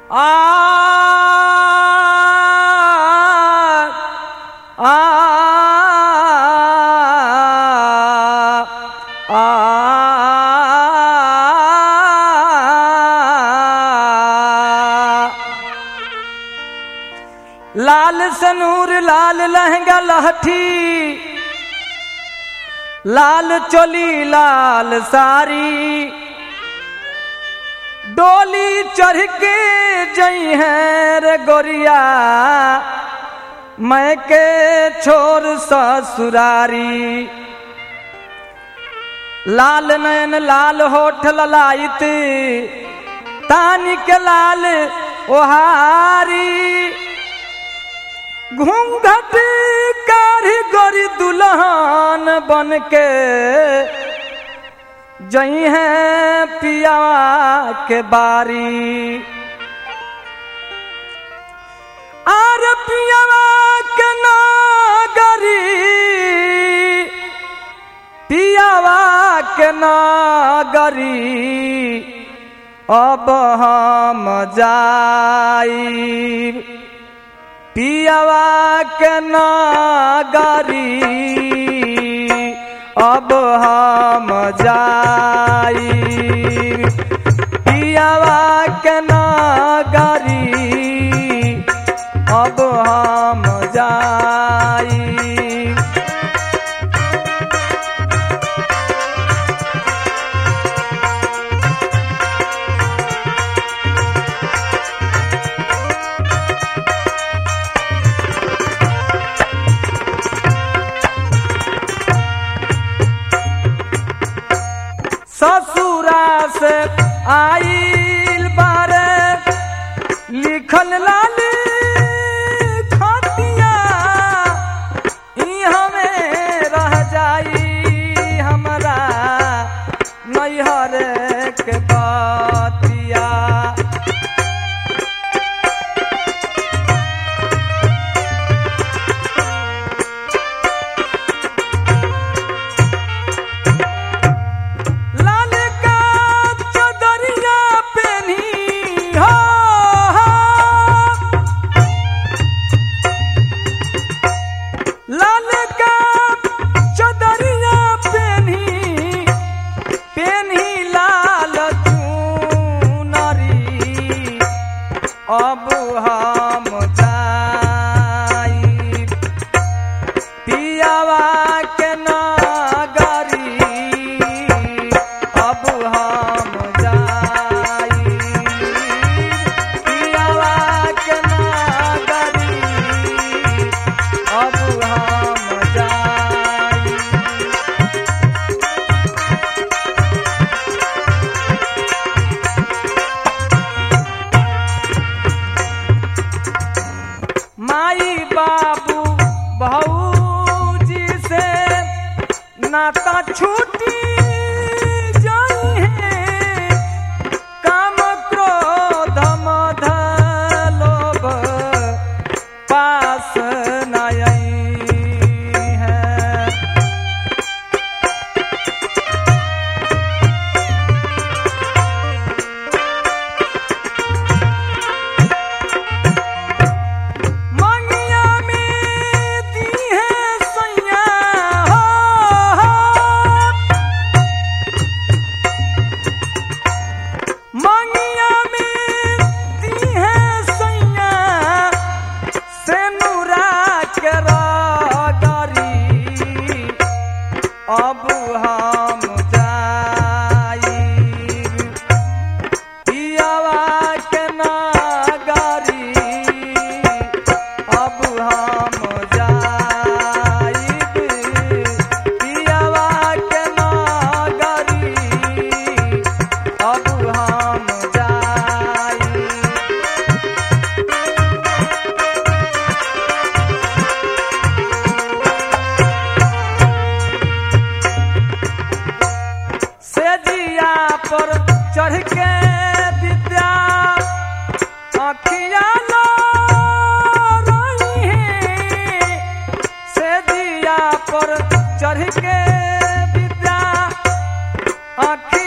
आ आ आ लाल सनूर लाल लहंगा लहठी लाल चोली लाल सारी डोली चढ़ के जई है रे गोरिया मैं के छोर ससुरारी लाल नयन लाल होठ ललायत तानी के लाल ओहारी घूंघट कारी गोरी दुल्हन बन के जई है पिया के बारी आर पियावा के नागरी पियावा के नागरी अब हम जाई पियावा के नागरी अब हम जाई पियावा के नागरी अब हम जाई ससुरा से आइल बारे लिखल लाली खतिया ई हमें रह जाई हमरा नैहर के बतिया लाल का चदरिया पेनी हो लाल का चदरिया पेनी पेनी लाल चुनरी अब हम जाई पियावा के नागरी अब हम जाई पियावा के नागरी अब हम जाई माई बाबू भौजी से नाता छूटी जाई है काम क्रोध मध लोभ पास न आई है मंगिया में दी है सैया हो, हो। मंगिया में दी है सैया से नूरा के रागरी अब हम जाई पियावा के नागरी अब हम जाइब पियावा के नागरी अब हम जाइब सेजिया पर चढ़ के विद्या अखिया लो रही है सेजिया पर चढ़ के विद्या अखिया